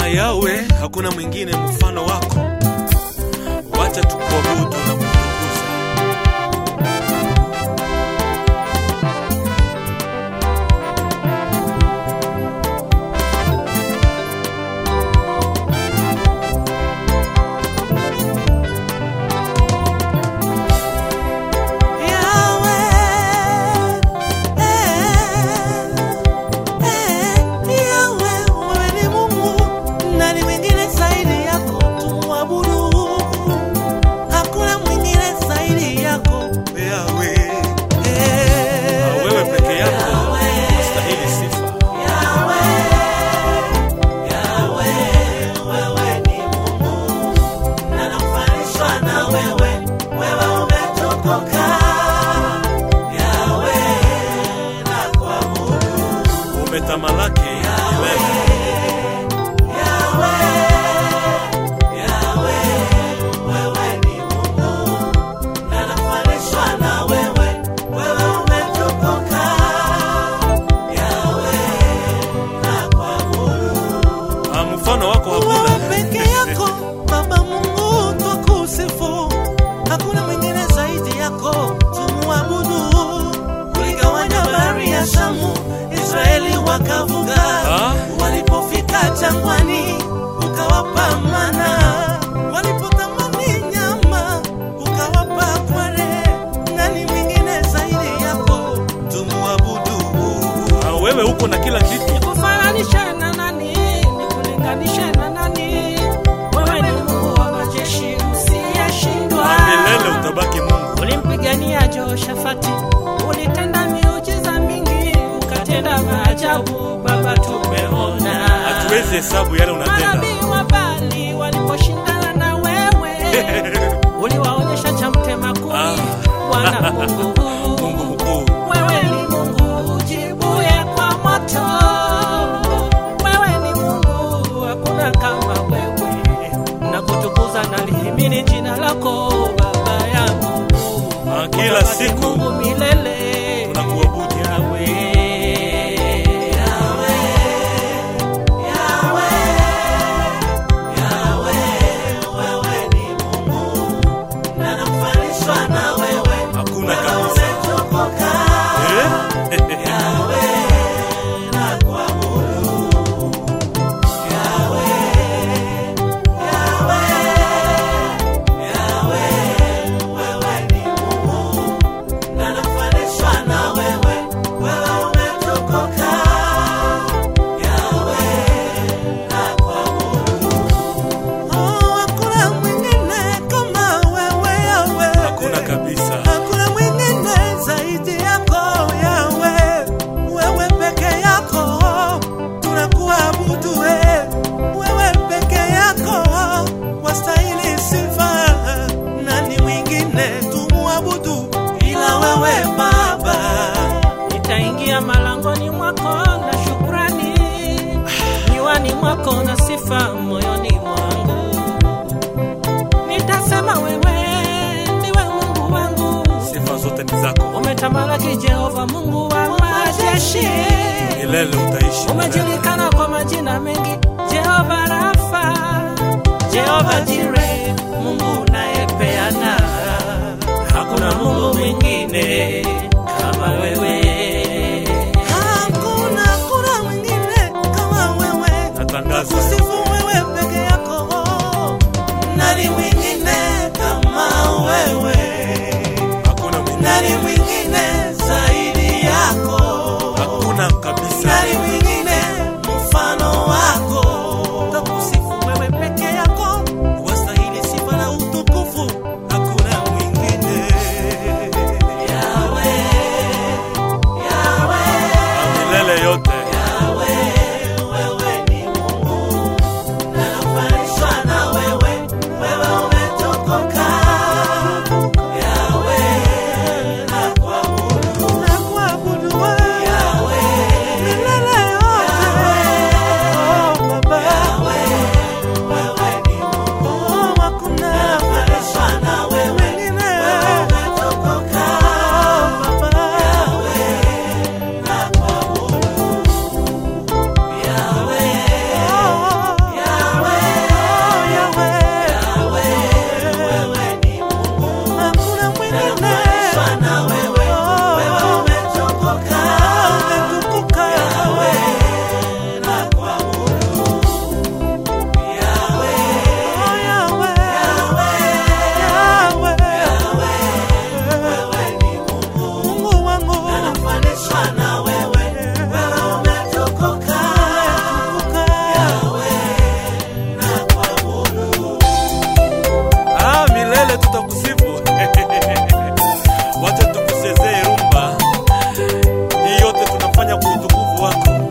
yawe hakuna mwingine mfano wako wacha tukuabudu na kutukuza yawe Ah, wewe peke yako unastahili sifa umetamalaki milele Ah, mfano wako Wewe hakuna peke yako Baba Mungu twakusifu, hakuna mwingine zaidi yako, tumuabudu. Uligawanya bahari ya Shamu, Israeli wakavuka. Ah. Walipofika jangwani, ukawapa mana. Walipotamani nyama, ukawapa kware. Nani mwingine zaidi yako, tumuabudu. Ah, wewe uko na kila kitu Nikufananishe na nani? Nikulinganishe na nani? Wewe ni Mungu wa majeshi usiyeshindwa. Ah, milele utabaki mungu Ulimpigania Jehoshafati, ulitenda miujiza mingi, ukatenda maajabu. Baba, tumeona hatuwezi hesabu yale unatenda manabii wa Bali waliposhindana na wewe, uliwaonyesha cha mtema kuni. Ah. Bwana Mungu, mungu mkuu wewe ni Mungu ujibuye kwa moto. Wewe ni Mungu, hakuna kama wewe. Na kutukuza na lihimini jina lako Baba yangu. Ah, kila Utabaki siku Mungu milele. tunakuabudu Yahweh. hakuna kabisa Eh? Oh, hakuna mwingine kama wewe, Yahweh. hakuna kabisa Hakuna mwingine zaidi yako Yawe, wewe peke yako tunakuabudu, we. wewe peke yako wastahili sifa. Nani mwingine tumuabudu ila wewe Baba? Nitaingia malangoni mwako na shukrani, nywani mwako na sifa moyoni mwangu. Nitasema wewe ndiwe Mungu wangu, sifa zote ni zako umetamalaki Jehova, Mungu wa majeshi. milele utaishi Umejulikana kwa majina mengi, Jehova Rafa, Jehova Jire, Mungu unayepeana. Hakuna Mungu mwingine kama wewe. Hakuna, hakuna mwingine kama wewe. natangaza Kusifu wewe peke yako. Nani mwingine kama wewe? hakuna mwingine Nani mwingine zaidi yako? hakuna kabisa Nani mwingine mfano wako? Takusifu wewe peke yako, wastahili sifa na utukufu. Hakuna mwingine. Yawe, Yawe, milele yote wewe ni Mungu, na nafananishwa na wewe. Wewe umetokoka. Yawe, nakuabudu. Nakuabudu wewe. Yawe, milele wako